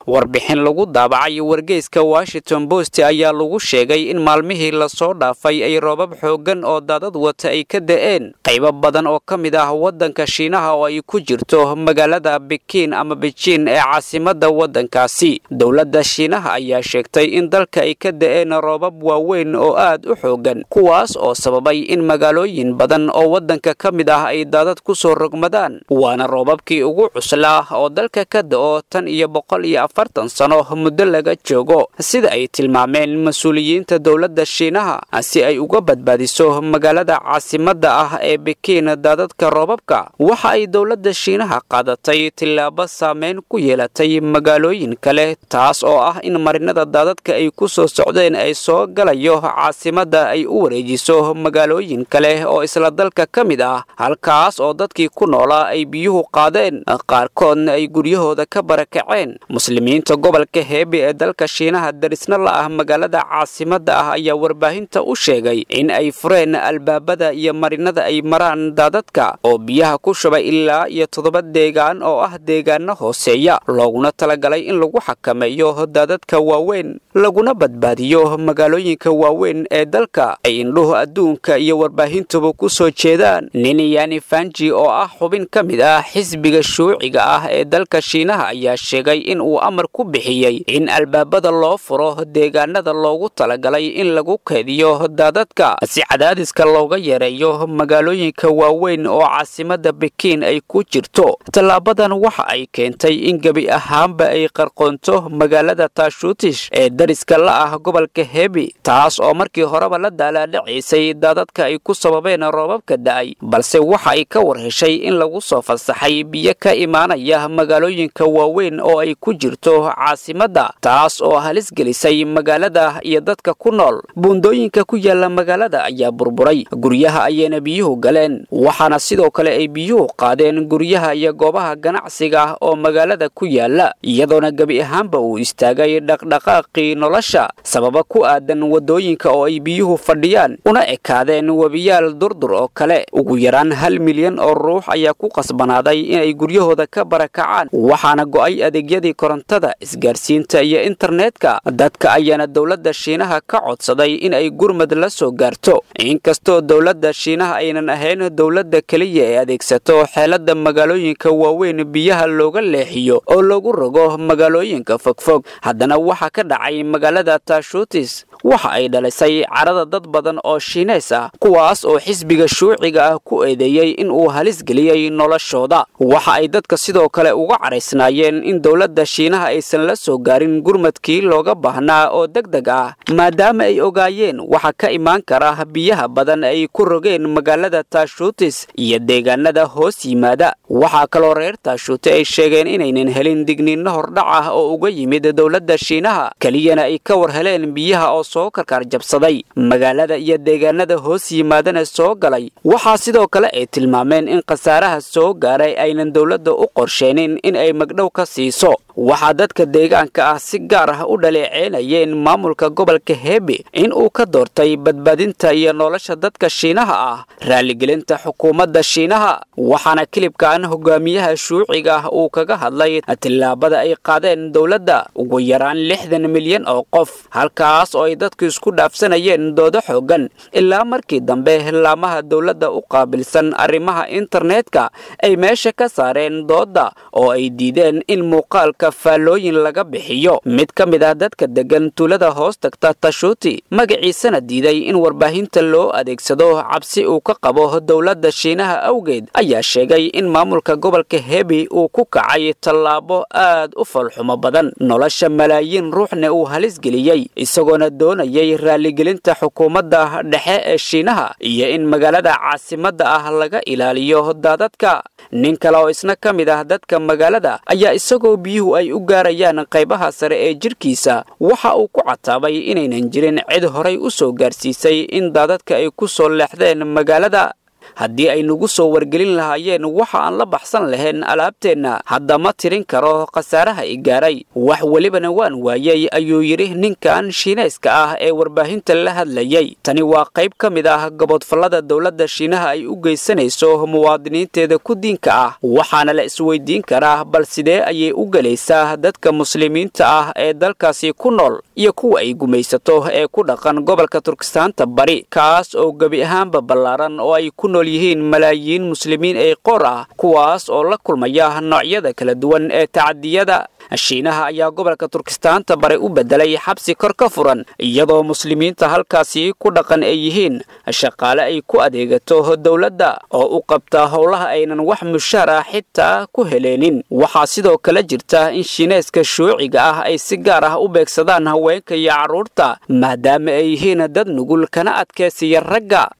warbixin lagu daabacay wargeyska washington post ayaa lagu sheegay in maalmihii lasoo dhaafay ay roobab xooggan oo daadad wata ay ka da'een qaybo badan oo ka mid ah waddanka shiinaha oo ay ku jirto magaalada bikiin ama bejiin ee caasimadda waddankaasi dowladda shiinaha ayaa sheegtay in dalka ay ka da'een roobab waaweyn oo aad u xooggan kuwaas oo sababay in magaalooyin badan oo waddanka ka mid ah ay daadad ku soo rogmadaan waana roobabkii ugu cuslaa oo dalka ka da'o tan iyo boqol iyo afartan sano muddo laga joogo sida ay tilmaameen mas-uuliyiinta dowladda shiinaha si ay uga badbaadiso magaalada caasimadda ah ee bikiin daadadka roobabka waxa ay dowladda shiinaha qaadatay tillaabo saameyn ku yeelatay magaalooyin kale taas oo ah in marinada daadadka ay ku soo socdeen ay soo galayo caasimadda ay u wareejiso magaalooyin kale oo isla dalka ka mid ah halkaas oo dadkii ku noolaa ay biyuhu qaadeen qaarkoodna ay guryahooda ka barakaceen muslimiinta gobolka heebe ee dalka shiinaha darisna la ah magaalada caasimadda ah ayaa warbaahinta u sheegay in ay fureen albaabada iyo marinada ay maraan daadadka oo biyaha ku shubay ilaa iyo toddoba deegaan oo ah deegaano hooseeya looguna talagalay in lagu xakameeyo daadadka waaweyn laguna badbaadiyo magaalooyinka waaweyn ee dalka ay indhuhu adduunka iyo warbaahintuba ku soo jeedaan niniyani fanji oo ah xubin ka mid ah xisbiga shuuciga ah ee dalka shiinaha ayaa sheegay in uu amar ku bixiyey in albaabada loo furo deegaanada loogu talagalay in lagu keediyo daadadka si cadaadiska looga yareeyo magaalooyinka waaweyn oo caasimadda bikiin ay ku jirto tallaabadan waxa ay keentay in gebi ahaanba ay qarqoonto magaalada taashuutish ee dariska la ah gobolka hebi taas oo markii horeba la daalaadhacaysay daadadka ay ku sababeen roobabka da'ay balse waxa ay ka war heshay in lagu soo fasaxay biyo ka imaanaya magaalooyinka waaweyn oo ay ku jirto caasimadda taas oo halis gelisay magaalada iyo dadka ku nool buundooyinka ku yaala magaalada ayaa burburay guryaha ayayna biyuhu galeen waxaana sidoo kale ay biyuhu qaadeen guryaha iyo goobaha ganacsiga oo magaalada ku yaala iyadoona gebi ahaanba uu istaagay dhaqdhaqaaqii nolosha sababa ku aadan waddooyinka oo ay biyuhu fadhiyaan una ekaadeen webiyaal durdur oo kale ugu yaraan hal milyan oo ruux ayaa ku qasbanaaday inay guryahooda ka barakacaan waxaana go'ay adeegyadii korontada isgaarsiinta iyo internetka dadka ayaana dowladda shiinaha ka codsaday in ay gurmad la soo gaarto inkastoo dowladda shiinaha aynan ahayn dowladda keliya ee adeegsato xeelada magaalooyinka waaweyn biyaha looga leexiyo oo lagu rogo magaalooyinka fogfog haddana waxaa ka dhacay magaalada taashuutis waxa ay dhalisay carada dad badan oo shiineys ah kuwaas oo xisbiga shuuciga ah ku eedeeyey in uu halis geliyey noloshooda waxa ay dadka sidoo kale uga caraysnaayeen in dowladda shiinaha aysan la soo gaarin gurmadkii looga baahnaa oo deg deg ah maadaama ay ogaayeen waxa ka imaan kara biyaha badan ay ku rogeen magaalada taashuutis iyo deegaanada hoos yimaada waxaa kaloo reer taashuute ay sheegeen inaynan helin digniinno hordhac ah oo uga yimid dowladda shiinaha keliyana ay ka war heleen biyaha oo soo karkaar jabsaday magaalada iyo deegaanada hoos yimaadana soo galay waxaa sidoo kale ay tilmaameen in khasaaraha soo gaaray aynan dowladda u qorsheenin in ay magdhow ka siiso waxaa dadka deegaanka ah si gaar ah u dhaleeceynayeen maamulka gobolka heebe in uu ka doortay badbaadinta iyo nolosha dadka shiinaha ah raaligelinta xukuumadda shiinaha waxaana kilibkan hogaamiyaha shuuciga ah uu kaga hadlay tillaabada ay qaadeen dowladda ugu yaraan lixdan milyan oo qof halkaas oo ay dadku isku dhaafsanayeen doodo xoogan ilaa markii dambe laamaha dowladda u qaabilsan arrimaha internetka ay meesha ka saareen doodda oo ay diideen in muuqaalka faallooyin laga bixiyo mid ka mid ah dadka deggan tuulada hoos tagta tashuuti magaciisana diiday in warbaahinta loo adeegsado cabsi uu ka qabo dowladda shiinaha awgeed ayaa sheegay in maamulka gobolka hebi uu ku kacay tallaabo aad u falxumo badan nolosha malaayiin ruuxna uu halis geliyey isagoona doonayay raaligelinta xukuumadda dhexe ee shiinaha iyo in magaalada caasimadda ah laga ilaaliyo daadadka nin kale oo isna ka mid ah dadka magaalada ayaa isagoo biyuhu ay u gaarayaan qaybaha sare ee jidhkiisa waxa uu ku cataabay inaynan jirin cid horay u soo gaarsiisay in daadadka ay ku soo leexdeen magaalada haddii ay nagu soo wargelin lahaayeen waxa aan la baxsan lahayn alaabteenna hadda ma tirin karo khasaaraha i gaaray wax welibana waan waayey ayuu yidhi ninkan shiinayska ah ee warbaahinta la hadlayey tani waa qayb ka mid ah gobodfallada dowladda shiinaha ay u geysanayso muwaadiniinteeda ku diinka ah waxaana la isweydiin karaa bal sidee ayay u gelaysaa dadka muslimiinta ah ee dalkaasi ku nool iyo kuwa ay gumaysato ee ku dhaqan gobolka turkistaanta bari kaas oo gebi ahaanba ballaaran oo ay ku nool yihiin malaayiin muslimiin ee qoor ah kuwaas oo la kulmaya noocyada kala duwan ee tacadiyada shiinaha ayaa gobolka turkistaanta bari u bedelay xabsi kor ka furan iyadoo muslimiinta halkaasi ku dhaqan ay yihiin shaqaale ay ku adeegato dowladda oo u qabta howlaha aynan wax mushaar ah xitaa ku heleenin waxaa sidoo kale jirta in shiineeska shuuciga ah ay si gaar ah u beegsadaan haweenka iyo carruurta maadaama ay yihiin dad nugul kana adkaysiya ragga